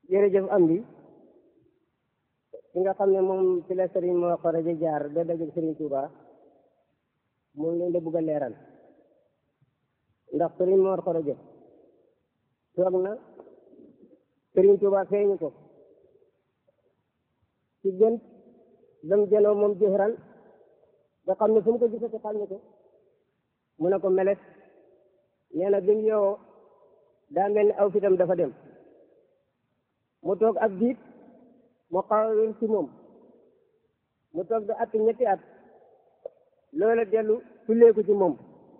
jërëjëf am bi ki nga xam ne moom ci la Serigne moo xoroja jaar ba dajeeg Serigne Touba moom lañ la bëgg a leeral ndax Serigne moo xoroja toog na Serigne Touba feeñu ko ci gën dam janoo moom jëxëran nga xam ne fu mu ko gisati xam ne ko mu ne ko meles nee na bi mu yeewoo daa mel ni aw fitam dafa dem mu toog ab diit mu xaw a wér ci moom mu toog da at ñetti at loola dellu tulleeku ci moom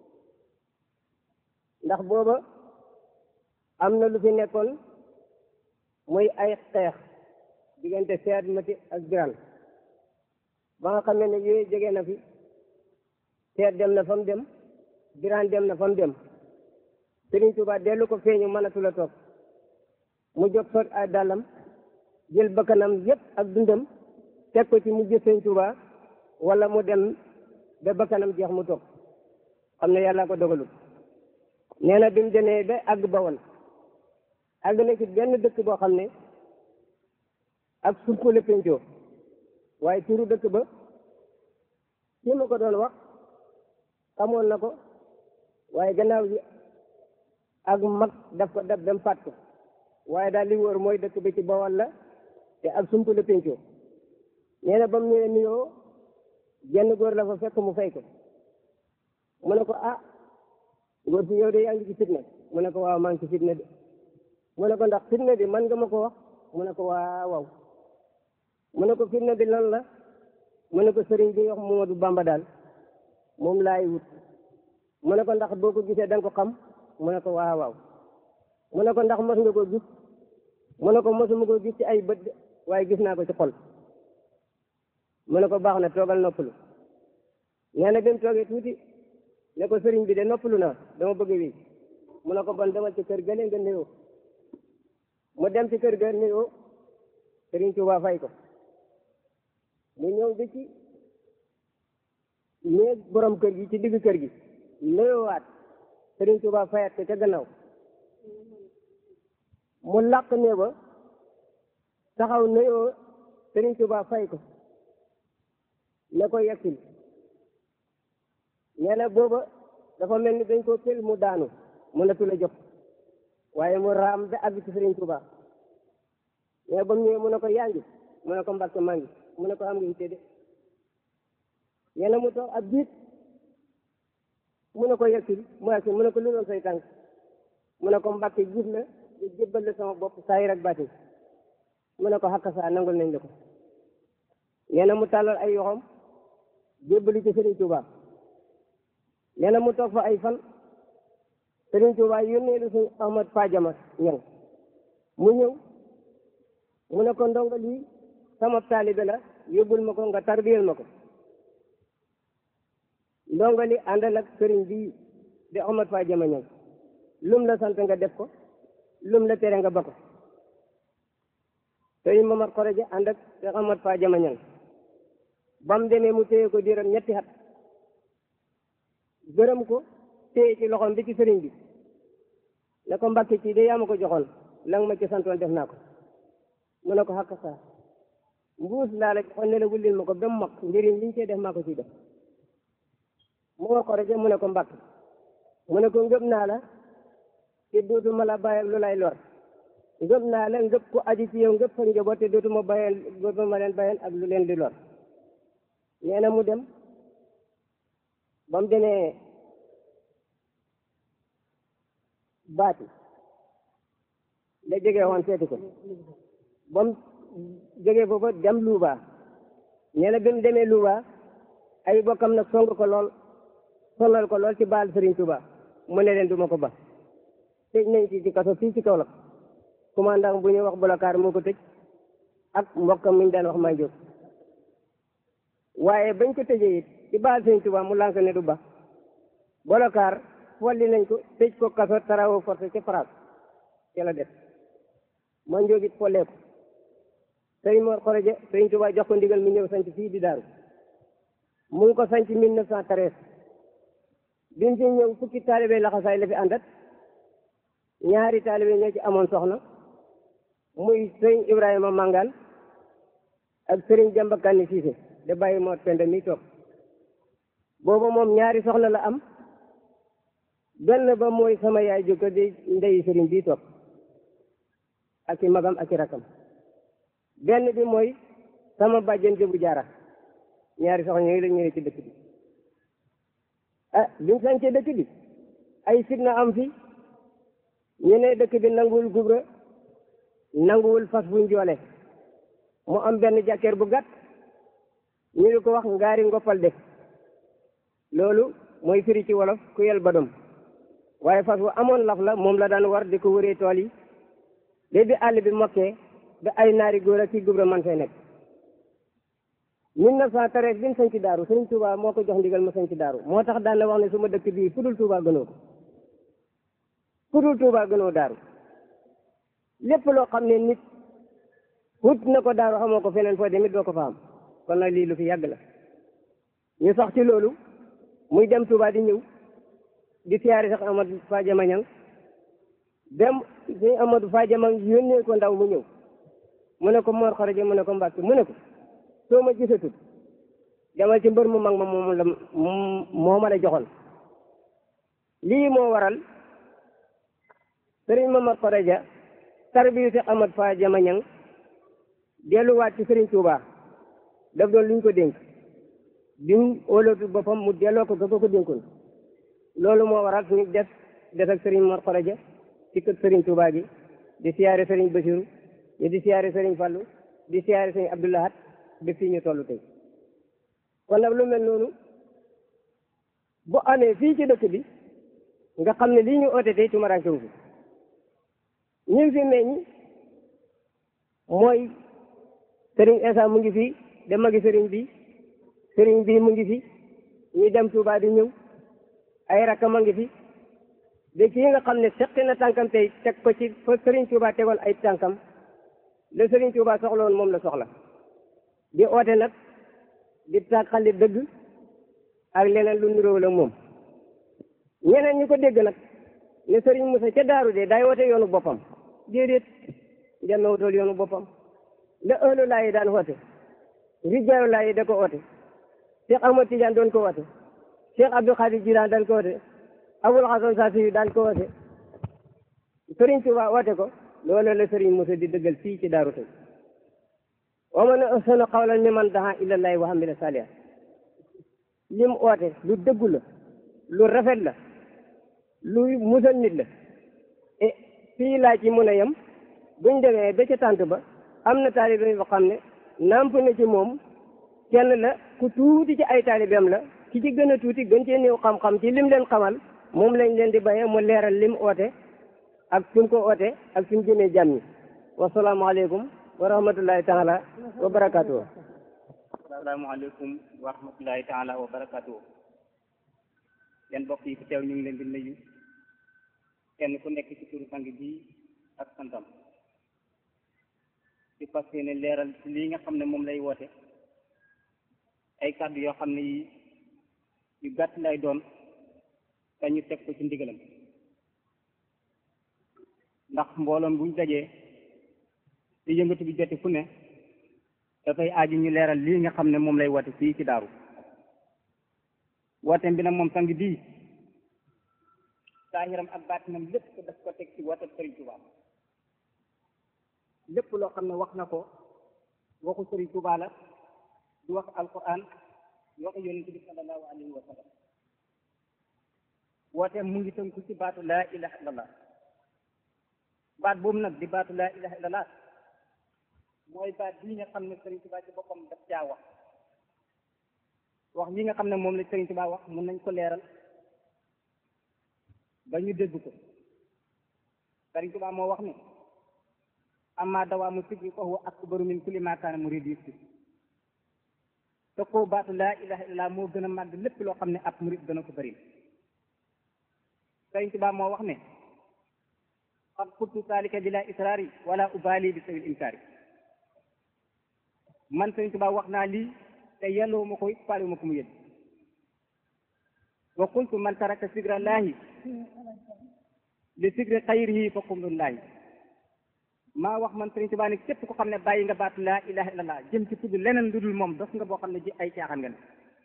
ndax booba am na lu fi nekkoon muy ay xeex diggante seet mati ak biran ba nga xam ne yooyu jege na fi seet dem na fa mu dem biran dem na fa mu dem Sëriñ Tuubaa dellu ko feeñu mënatu la toog mu jóg sol ay dàllam jël bakkanam yépp ak dundam teg ko ci mu jël Sëriñ Tuubaa wala mu dem ba bakkanam jeex mu toog xam ne yàlla ko dogalut nee na bi mu demee ba àgg Bawol àgg na ci benn dëkk boo xam ne ak surko la pencoo waaye turu dëkk ba ci ma ko doon wax xamoon na ko waaye gannaaw bi ak mag daf ko daf dem fàtt ko waaye daal li wóor mooy dëkk bi ci Bawol la te ak sump la pencoo nee na ba mu ñëwee nuyoo genn góor la fa fekk mu fay ko mu ne ko ah góor si yow de yaa ngi ci fitna mu ne ko waaw maa ngi ci fitna de mu ne ko ndax fitna bi man nga ma ko wax mu ne ko waaw waaw mu ne ko fitna bi lan la mu ne ko sëriñ bi wax Momadou Bamba daal moom laay wut mu ne ko ndax boo ko gisee da nga ko xam mu ne ko waaw waaw mu ne ko ndax mos nga ko gis mu ne ko mosuma ko gis ci ay bët waaye gis naa ko ci xol mu ne ko baax na toogal noppalu nee na bi mu toogee tuuti ne ko sëriñ bi de noppalu naa dama bëgg wi mu ne ko bon demal ci kër gële nga nuyoo mu dem ci kër ga nuyoo sëriñ Tuubaa fay ko mu ñëw bi ci néeg borom kër gi ci digg kër gi nuyoowaat sëriñ Tuubaa fayat ko ca gannaaw mu làq ne ba taxaw nuyoo sëriñ Tuubaa fay ko ne ko yeggsil nee na booba dafa mel ni dañ ko pël mu daanu mënatu la jóg waaye mu raam ba àgg ci sëriñ Tuubaa mais ba mu ñëwee mu ne ko yaa ngi mu ne ko mbàkke maa ngi mu ne ko am nga yitte de nee na mu toog ab biit mu ne ko yeggsil mu yeggsil mu ne ko lu doon say tànk mu ne ko mbàkke gis la di jébbal la sama bopp saayir ak baatin mu ne ko xakka saa nangul nañ la ko nee na mu tàllal ay yoxom jébbali ci Sëriñ Tuubaa nee na mu toog fa ay fan Sëriñ Tuubaa yónnee lu suñ Ahmad Fadiama ñang mu ñëw mu ne ko ndongo lii sama taalibe la yóbbul ma ko nga tarbiyel ma ko ndongo li àndal ak sëriñ bii di Ahmad Fadiama ñang lum la sant nga def ko lum la tere nga ba ko sëriñ Mamar Xoroja ànd ak Ahmad Fadiama ñang ba mu demee mu téye ko diiram ñetti at gërëm ko téye ci loxoom bi ci sëriñ bi ne ko mbàkki ci de yaa ma ko joxoon la nga ma ci santoon def naa ko mu ne ko xàkk saa mbuus laa la joxoon ne la wullil ma ko ba mu mag njëriñ liñ cee def maa ko ciy def mu war ko rek mu ne ko mbàkk mu ne ko ngëb naa la te dootuma la bàyyil lu lay lor ngëb naa la ngëb ko aji ci yow ngëb fa njaboot te dootuma bàyyil dootuma leen bàyyil ak lu leen di lor nee na mu dem ba mu demee baati la jógee woon seeti ko ba mu jógee foofa dem Luuba nee na bi mu demee Luuba ay bokkam nag song ko lool sonal ko lool ci baal Sëriñ Tuuba mu ne leen duma ko ba tëj nañ ci ci kaso fii ci Kaolack commandant bu ñuy wax Bolokaar moo ko tëj ak mbokkam mi ñu daan wax may jóg waaye bañ ko tëjee it ci baal Sëriñ Tuuba mu lànk ne du ba Bolokaar folli nañ ko tëj ko kaso travaux forcés ca France ca la def ma njóogit follee ko sëriñ Mor Xoroja Sëriñ Tuuba jox ko ndigal mu ñëw sanc fii di daaru mu ngi ko sanc mille neuf cent treize bi mu fi ñëw fukki taalibe laxasaay la fi àndat ñaari taalibe ñoo ci amoon soxna muy sëriñ Ibrahima Mangaan ak sëriñ Jamba Kanni Siise de bàyyi moo pende mi toog booba moom ñaari soxna la am benn ba mooy sama yaay jokko di ndeyi sëriñ bii toog ak i magam ak i rakam benn bi mooy sama bàjjen jëbu jaara ñaari soxna yooyu la ñëwee ci dëkk bi ah bimu sañcee dëkk bi ay fitna am fi ñu ne dëkk bi nanguwul gubra nanguwul fas bu njoole mu am benn jàkkeer bu gàtt ñu di ko wax ngaari ngoppal de loolu mooy firi ci wolof ku yel badom waaye fas bu amoon laf la moom la daan war di ko wëree tool yi léegi bi àll bi mokkee ba ay naari góor ak kii gubra man fay nekk mille neuf cent treize bi mu sañ ci daaru sëñ Touba moo ko jox ndigal ma sañ ci daaru moo tax daan na wax ne su ma dëkk bii fudul Touba gënoo ko fudul Touba gënoo daaru lépp loo xam ne nit wut na ko daaru xamoo ko feneen foo demit doo ko fa am kon nag lii lu fi yàgg la ñu sax ci loolu muy dem Touba di ñëw di siyaari sax Amadou Fadiama Ñang dem suñu Amadou Fadiama yónnee ko ndaw mu ñëw mu ne ko Mor Xaraja mu ne ko Mbàkke mu ne ko soo ma gisatut demal ci mbër mu mag ma moom la moo ma la joxoon lii moo waral sëriñ Mamar Xaraja tarbiyu si Amadou Fadiama Ñang delluwaat ci sëriñ Touba daf doon luñ ko dénk bi mu wóolootu boppam mu delloo ko ko ko dénkoon loolu moo waral suñu des des ak sëriñ Mor Xaraja ci kër sëriñ Touba gi di siyaare sëriñ Basiru ñu di siyaare sëriñ Fallu di siyaare sëriñ Abdoulahat ba fii ñu toll tey kon nag lu mel noonu bu amee fii ci dëkk bi nga xam ne lii ñu oote tey tumaranke wu fi ñi fi meññ mooy sëriñ Esa mu ngi fi de magi sëriñ bi sëriñ bi mu ngi fi ñu dem Touba di ñëw ay rakkam a ngi fi de kii nga xam ne seqi na tànkam tey teg ko ci fa sëriñ Touba tegoon ay tànkam le sëriñ Touba soxla woon moom la soxla di oote nag di tàqali dëgg ak leneen lu niróo la moom ñeneen ñi ko dégg nag ne sëriñ Moussa ca daaru de day woote yoonu boppam déedéet demewutool yoonu boppam la ëllu laa yi daan woote rijaaru laa yi da ko oote Cheikh Ahmad Tidiane doon ko woote Cheikh Abdou Khadir Jilaan daan ko woote Abul Hasan Saasi daan ko woote sëriñ Tuuba woote ko loolu la sëriñ Moussa di dëggal fii ci daaru tey wa man ahsanu qawlan mimman daa ilallahi wa amila salihan lim oote lu dëggu la lu rafet la luy musal nit la e fii laa ci mën a yem buñ demee ba ca tànt ba am na taalibe yoo xam ne namp na ci moom kenn la ku tuuti ci ay taalibeem la ki ci gën a tuuti gën cee néew xam-xam ci lim leen xamal moom lañ leen di bayee mu leeral lim oote ak fi mu ko oote ak fi mu jëmee jàmm ñi wasalaamaaleykum wa rahmatullahi taala wa barakaatu. asalaamaaleykum wa rahmatullahi taala wa barakaatu. yéen mbokk yi fi teew ñu ngi leen di nuyu kenn ku nekk ci turu sang bi ak santam di fas yéene leeral ci lii nga xam ne moom lay woote ay kàddu yoo xam ne yi yu gàtt lay doon te ñu teg ko ci ndigalam ndax mbooloom buñ dajee di yëngatu bi joti fu ne dafay aaju ñu leeral lii nga xam ne moom lay woote fii ci daaru wooteem bi nag moom sang bii saahiram ak baatinam lépp daf ko teg ci woote Sëriñ Tuubaa lépp loo xam ne wax na ko waxu Sëriñ Tuubaa la du wax alquran du wax yonent bi sallallahu alayhi wa sallam wooteem mu ngi tënku ci baatu laa ilaha illallah baat boobu nag di baatu laa ilaha illallah mooy baat bii nga xam ne Sëriñ Tuubaa ci boppam daf caa wax wax yi nga xam ne moom la Sëriñ Tuubaa wax mën nañ ko leeral ba ñu dégg ko Sëriñ Tuubaa moo wax ne amma dawaamu sikri fa huwa akbaru min kulli maa kaana muriid yusri te koo baatu laa ilaha illallah moo gën a màgg lépp loo xam ne ab murid dana ko bëri Sëriñ Tuubaa moo wax ne qad qultu zaalika bila israari wala ubaali bi sawil inkaari man Sëriñ Tuubaa wax naa lii te yelloo ma ko it faale ma ko mu yëg wa qultu man taraka sigra llaahi li sigri xayrihi fa qumrullaahi maa wax man Sëriñ Tuubaa ne képp ko xam ne bàyyi nga baatu laa ilaha illallah jëm ci tudd leneen lu dul moom dos nga boo xam ne ji ay caaxaan nga ne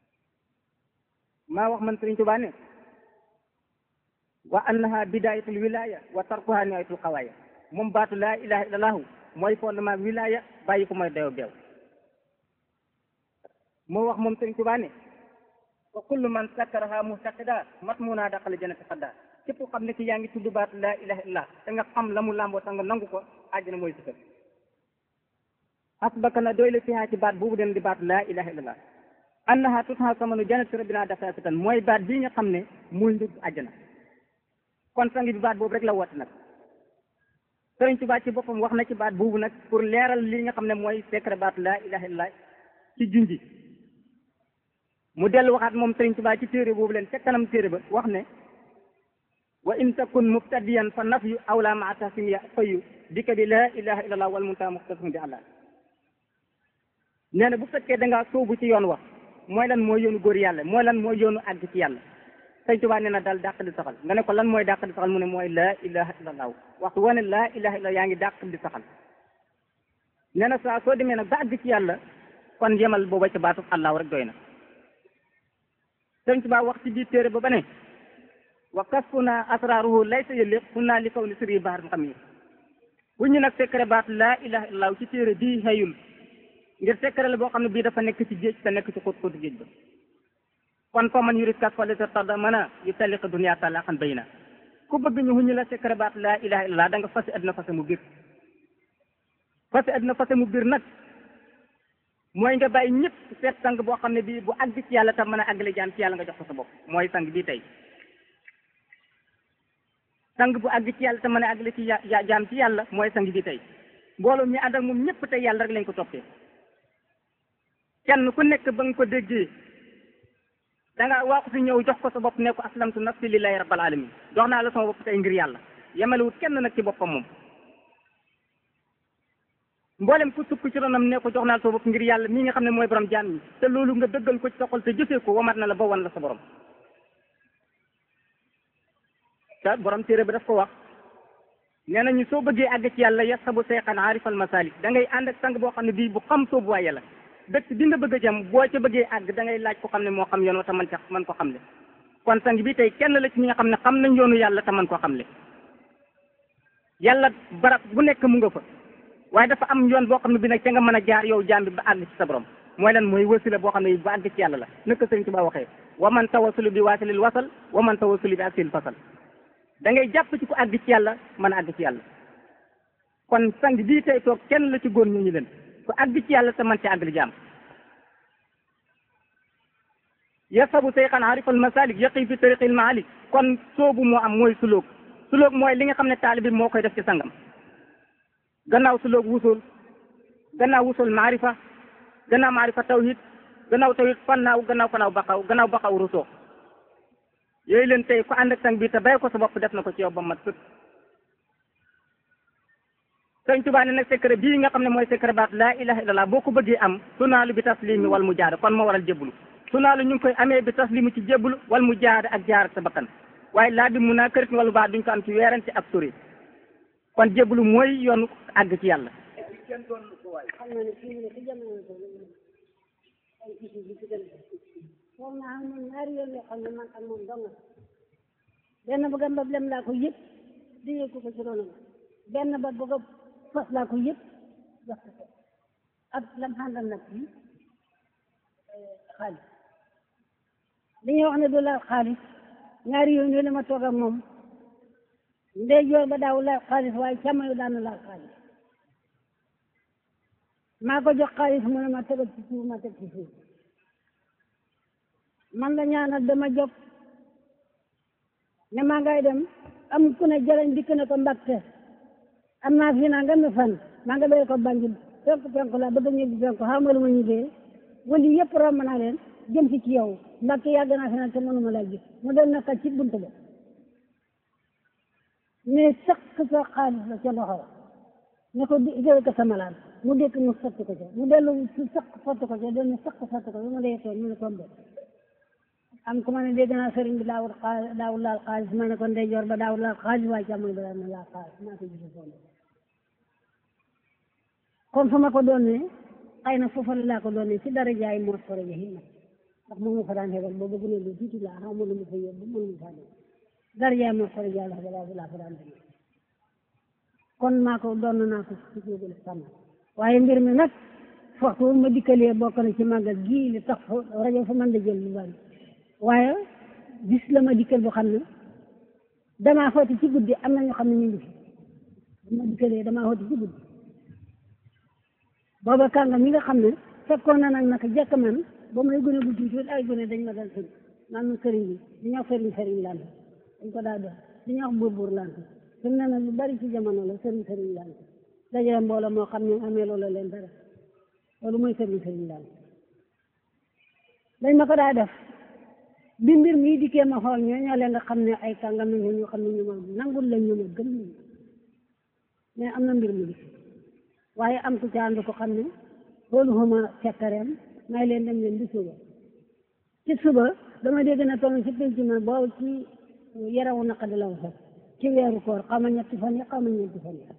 maa wax man Sëriñ Tuubaa ne wa annaha bidayatul wilaya wa tarkuha nihayatul xawaaya moom baatu laa ilaha illallahu mooy fondement wilaya bàyyi ko mooy dayo beew moo wax moom Sëriñ Tuubaa ne wa kullu man sakkaraha muhtaqida matmuna daqal jannati xadda képp ko xam ne ki yaa ngi tudd baatu laa ilaha illallah te nga xam la mu làmboo te nga nangu ko àjjana mooy sa kër asbaka na doy la fiha ci baat boobu den di baatu laa ilaha illallah annaha tutha samanu jannati rabbina dafasitan mooy baat bii nga xam ne muy njëg àjjana kon sang bi baat boobu rek la woote nag Sëriñ Tuubaa ci boppam wax na ci baat boobu nag pour leeral li nga xam ne mooy secret baatu laa ilaha illallah ci junji mu dellu waxaat moom Sëriñ Tuubaa ci téere boobu leen ca kanam téere ba wax ne wa in takun mubtadiyan fa nafyu awla maa tahsim ya fayu dikka bi laa ilaha illallah wal muntaha muxtasum bi allah nee na bu fekkee da ngaa sóobu ci yoon wax mooy lan mooy yoonu góor yàlla mooy lan mooy yoonu àgg ci yàlla Sëriñ Tuubaa nee na daal dàq di saxal nga ne ko lan mooy dàq di saxal mu ne mooy laa ilaha illallah waxtu wane laa ilaha illallah yaa ngi dàq di saxal nee na saa soo demee nag ba àgg ci yàlla kon yemal booba ca baatu allah rek doy na Sëriñ Tuubaa wax ci biir téere ba ba ne wa kasfuna asraruhu laysa yëlliq xunaa li kaw ni sëri bahar xam yi bu ñu nag secret baat laa ilaha illallah ci téere bii xëyul ngir secret la boo xam ne bii dafa nekk ci géej te nekk ci xóot xóotu géej ba kon fa man yurit kas fale sa tarda mën a yu taliqa dunia talaqan bayna ku bëgg ñu xuñu la secret baat laa ilaha illallah da nga fasi addina fase mu biir fasi addina fase mu biir nag mooy nga bàyyi ñëpp seet sang boo xam ne bii bu àgg ci yàlla tam mën a àggale jaam ci yàlla nga jox ko sa bopp mooy sang bii tey sang bu àgg ci yàlla te mën a àggale ci ya jaam ci yàlla mooy sang bi tey mbooloo mi ànd ak moom ñëpp tey yàlla rek lañ ko toppee kenn ku nekk ba nga ko déggee da nga waaxu si ñëw jox ko sa bopp ne ko aslamtu nafsi lillahi rabbil alamin jox naa la sama bopp tey ngir yàlla yemalewut kenn nag ci boppam moom mboolem ku sukk ci ronam ne ko jox naa la sama bopp ngir yàlla mii nga xam ne mooy borom jaam ñi te loolu nga dëggal ko ci sa xol te jëfee ko wamat na la ba wan la sa borom te borom téere bi daf ko wax nee nañu soo bëggee àgg ci yàlla yasabu seyxan aarifal masalik da ngay ànd ak sang boo xam ne bii bu xam soobu waay yàlla dëkk bi nga bëgg a jëm boo ca bëggee àgg da ngay laaj ko xam ne moo xam yoon wa te man ca man ko xam le kon sang bi tey kenn la ci ñi nga xam ne xam nañ yoonu yàlla te man koo xam le yàlla barab bu nekk mu nga fa waaye dafa am yoon boo xam ne bi nag ca nga mën a jaar yow jaam bi ba àgg ci sa borom mooy lan mooy wasila boo xam ne ba àgg ci yàlla la naka sëriñ Tuubaa waxee wa man tawasulu bi waasilil wasal wa man tawasulu bi asil fasal da ngay jàpp ci ku àgg ci yàlla mën a àgg ci yàlla kon sang bii tey toog kenn la ci góor ñu ñu leen ku àgg ci yàlla te man ci àgg li jaam yasabu seyxan arifal masalik yaqi fi tariqil maalik kon soobu moo am mooy sulóog sulóog mooy li nga xam ne taalibi moo koy def ci sangam gannaaw sulóog wusul gannaaw wusul maarifa gannaaw maarifa tawhid gannaaw tawhid fannaaw gannaaw fannaaw baqaw gannaaw baqaw rusoo yooyu leen tey ku ànd ak sang bi te bay ko sa bopp def na ko ci yow ba mat sëkk sëñ Tuubaa ne nag secret bii nga xam ne mooy secret baat laa ilaha illallah boo ko bëggee am sunaalu bi taslimi wal mu jaada kon moo waral jébbalu sunaalu ñu ngi koy amee bi taslimi ci jébbalu wal mu jaada ak jaar ak sa bakkan waaye laa bi mun naa kërit wala baa duñ ko am ci weerante ak sori kon jébbalu mooy yoonu àgg ci yàlla xam na ne fii mu ne ci jamono bi ay isi bi ci gën foog naa xam ne ñaari yoon yoo xam ne man ak moom dong benn bëgg a mbab lem laa ko yëpp diggee ko ko ci ronam benn ba bëgg a fas laa ko yëpp jox ko ko ak lam xàndal nag bi xaalis li ñuy wax ne du laal xaalis ñaari yoon yooyu la ma toog ak moom ndey joor ba daaw laal xaalis waaye càmmoñ daan na laal xaalis maa ko jox xaalis mu ne ma tegal ci suuf ma teg ci suuf man la ñaanal dama jóg ne maa ngay dem am ku ne jëlañ dikk ne ko mbàkke am naa fi naa nga mi fan maa nga béy ko Banjul penku penku la bëgg ñibbi penku xamal ma ñibbee wali yëpp romb naa leen jëm si ci yow mbàkke yàgg naa fi naan te mënuma laa gis mu doon naka ci bunt ba mais sëq sa xaalis la ca loxo ne ko di jël ko sa malaan mu dékk mu sotti ko ca mu dellu su sëq sotti ko ca dellu sëq sotti ko ca mu dee toon mu ne ko mbé am ku ma ne dégg naa sëriñ bi daawul xaalis daawul laal xaalis ma ne ko ndeyjoor ba daawul laal xaalis waaye càmmoñ ba daal na laal xaalis maa ko gis foofu kon fa ma ko doonee xëy na foofa laa ko doonee ci dara jaay moo sore ja himma ndax moom ma fa daan xebal boobu gën a lu tuuti laa xaw ma lu ma fa yóbbu mënu ma faa dem dara jaay moo sore ja la laa laa fa daan demee kon maa ko doon naa ko ci jógale sànn waaye mbir mi nag waxtu ma dikkalee bokk na ci màggal gii li tax fa rajo fa mën da jël lu bari waaye bis la ma dikkal boo xam ne damaa xooti ci guddi am na ñoo xam ne ñu ngi fi bu ma dikkalee damaa xooti ci guddi booba kànga mi nga xam ne fekkoon na nag naka jekk man ba may gën a guddi tuuti ay gone dañ ma dal sëñ naan ma sëriñ bi di ñoo sëriñ sëriñ lant dañ ko daa def di ñoo buur buur lant fi mu ne nag lu bari ci jamono la sëriñ sëriñ lant dajale mbooloo moo xam ne amee loola leen dara loolu mooy sëriñ sëriñ lant dañ ma ko daa def bi mbir mii dikkee ma xool ñoo ñoo leen nga xam ne ay kàngam nañ ñoo xam ne ñu ma nangul lañ ñu ma gëm nañ mais am na mbir mu dikk waaye am ku ca ànd ko xam ne loolu xuma fekkareem may leen dem leen di suba ci suba dama dégg na toog ci penc ma boobu ci yarawu naqadi la wax ci weeru koor xaw ma ñetti fan yi xaw ma ñetti fan yi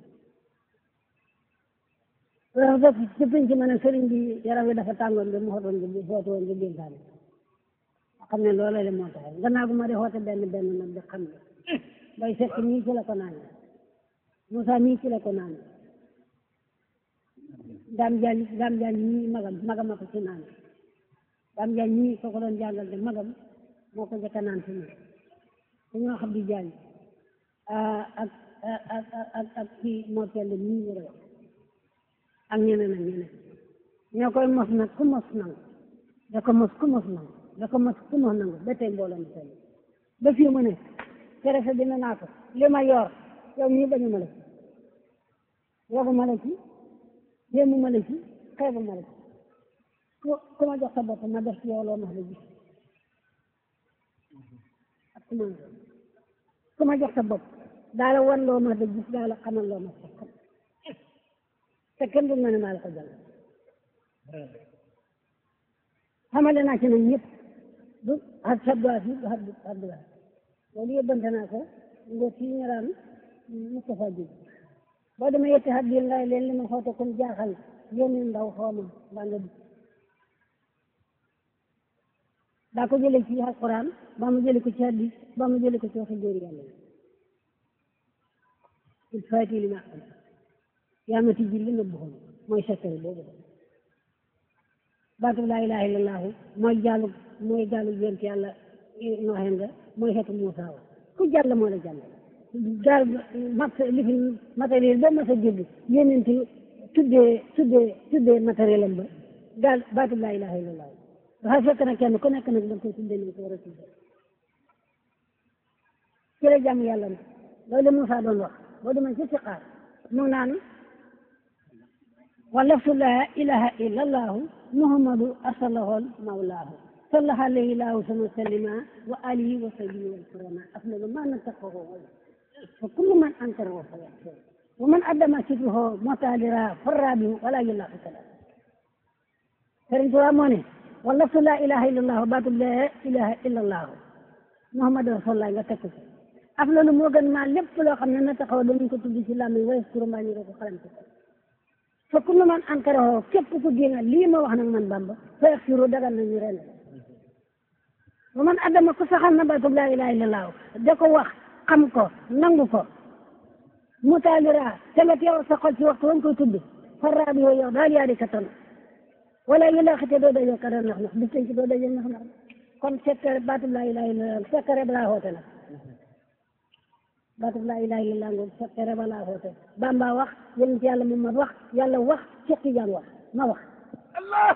loolu def ci penc ma ne sëriñ bi yaram wi dafa tàngoon bi mu xotoon bi footu woon bi dénkaane xam ne loolu la moo tax gannaaw bu ma di xoote benn benn nag di xam ne bay fekk nii ci la ko naan Moussa nii ci la ko naan daam jaañ daam jaañ ñii magam magam a ko ci naan daam jaañ ñii soo ko doon jàngal de magam moo ko njëkk a naan ci ñun dañoo xam di jaañ ak ak ak ak kii moo tell nii ñu wax ak ñeneen ak ñeneen ñoo koy mos nag ku mos nangu da ko mos ku mos nangu da ko mos ku mos nangu ba tey mbooloo mi tey ba fii mu ne kerefe dina naa ko li ma yor yow mii bañu ma la ci yogu ma la ci yéemu ma la ci xeebu ma la ci ku ku ma jox sa bopp ma def ci yow loo ma la gis ak ku ma ku ma jox sa bopp daa la wan loo ma la gis daa la xamal loo ma sa xam te kenn du ma ne maa la ko jàll xamale naa ci nag ñëpp du ak sabduwaat yi du ak sabduwaat loolu yóbbante naa ko nga ci ñaraan Moustapha Diop boo demee yetti xat biir ngay leen li ma xoote comme jaaxal yónni ndaw xooma mbaa nga dugg daa ko jëlee ci alquran ba mu jëlee ko ci hadis ba mu jëlee ko ci waxi góor yàlla il faati li ma am yaa ma tijji li nga bëggoon mooy sekkari boobu baatu laa ilaha illallahu mooy jàllu mooy jàllu yonent yàlla nooxeen nga mooy xeetu Muusa wa ku jàll moo la jàll gaal mat li fi matériel ba mas a jóg yonent tuddee tuddee tuddee matériel am ba gaal baatu laa ilaha illallahu dafa fekk na kenn ku nekk nag da nga koy tuddee ni ko war a tuddee ci la jàmm yàlla na loolu Muusa doon wax boo demee ci siqaar mu naan wa laftu laa ilaha illa allahu muhammadu arsalahol mawlaahu sallaha alayhi laahu sama sallima wa alihi wa sahbihi wal kurama afdalu ma nattaqahu fa kullu man ankarahu fa yaxsir wa man addama sitruhu motaalira farrabi wala yulaqi kala Sëriñ Tuubaa moo ne wa laftu laa ilaha illa allahu baatu laa ilaha illa allahu muhammadu rasulullah nga tekk ko afdalu moo gën maa lépp loo xam ne nattaqahu dañu ko tudd ci làmmiñ wa yaskuru maa ñu ko xalam fa kullu man ankarahu képp ku génn lii ma wax nag man Bamba fa yaxfiru dagal nañu ren wa man adama ku saxal na baatub laa ilaha illallah da ko wax xam ko nangu ko mutaalira te nga teew sa xol ci waxtu wañ koy tudd farraa bi yow daal yaa di ka tan wala yu la xite doo dajee kada nax nax bis ci doo dajee nax nax kon sekkare baatub laa ilaha illallah sekkare balaa xoote la baatub laa ilaha illallah ngoog sekkare balaa xoote Bamba wax yonent yàlla Muhammad wax yàlla wax Cheikh Tidiane wax ma wax Allah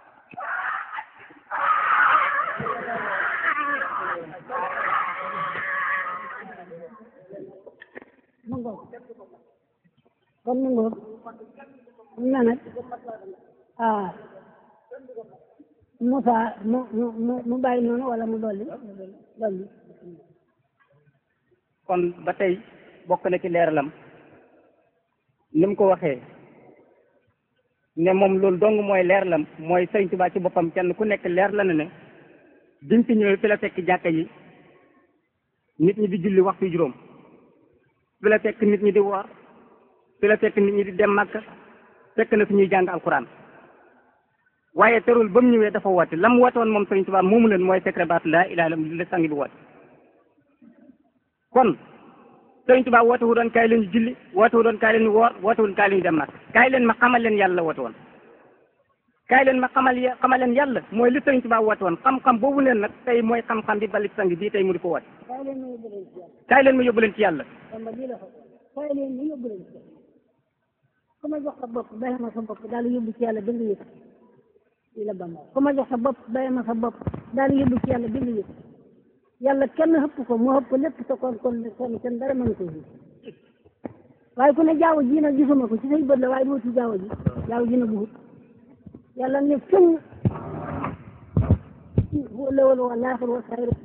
mu ngoog kon mu ngoog na nag ah Moussa mu mu mu mu bàyyi noonu wala mu dolli dolli kon ba tey bokk na ci leeralam ni mu ko waxee ne moom loolu dong mooy leeralam mooy Sëriñ Tuubaa ci boppam kenn ku nekk leer la na ne biñ fi ñëwee fi la fekk jàkka yi nit ñi di julli waxtu juróom fi la fekk nit ñi di woor fi la fekk nit ñi di dem Makka fekk na fi ñuy jàng alquran waaye terul ba mu ñëwee dafa woote la mu woote woon moom Sëriñ Tuubaa moomu leen mooy secret baatu laa ilaaha illallaah la sangi bi woote kon Sëriñ Tuubaa woote wu doon kaay leen julli woote wu doon kaay leen woor woote wu doon kaay leen dem nag kaay leen ma xamal leen yàlla la woote woon kaay leen ma xamal xamal leen yàlla mooy li Sëriñ Tuubaa woote woon xam-xam boobu leen nag tey mooy xam-xam bi balik sang bii tey mu di ko woote kaay leen ma yóbbu leen ci yàlla kaay leen ma yóbbu leen ci yàlla Bamba lii la ko kaay leen ma yóbbu leen ci yàlla ku ma jox sa bopp bàyyi ma sa bopp daal di yóbbu ci yàlla dëgg yëpp lii la Bamba ku ma jox sa bopp bàyyi ma sa bopp daal di yóbbu ci yàlla dëgg yëpp yàlla kenn xëpp ko moo xëpp lépp te kon kon kon kenn dara mënu ko ji waaye ku ne jaaw ji nag gisuma ko ci say bët la waaye doo ci jaaw ji jaaw ji na bugut yàlla ne fenn wala wala wa laaxir wa saayir